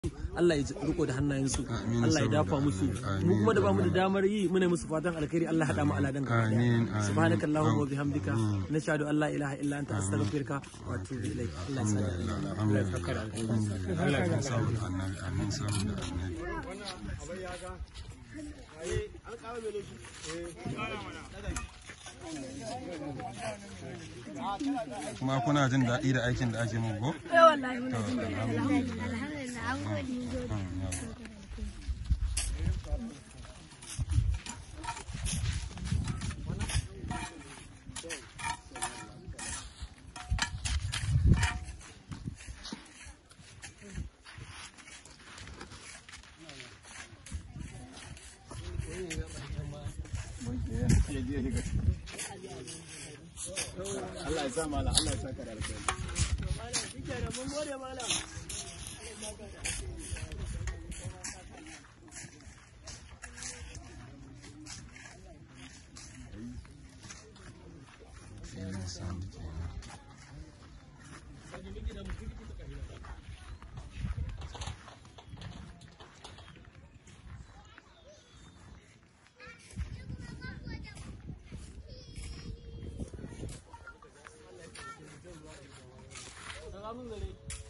Allah ya riko da hannayensu Amin, Allah ya saboda dafa musu Allah. mu kuma da bamu da Amin. damar yi muna musu fatan alkhairi Allah hada mu aladan gaba Amin, amin. daya subhanakallahumma wa bihamdika nashhadu an la ilaha illa anta astaghfiruka wa atubu ilaik Allah ya sa da alheri. Amin saboda annabi amin saboda annabi kuma kuna jin daɗi da aikin da ake muku ko? Eh wallahi muna jin daɗi alhamdulillah alhamdulillah an gode mun gode Mm, yawa. Allah ya sa mala Allah ya saka da alkhairi Sai ya samu kenan. Salamun alaikum.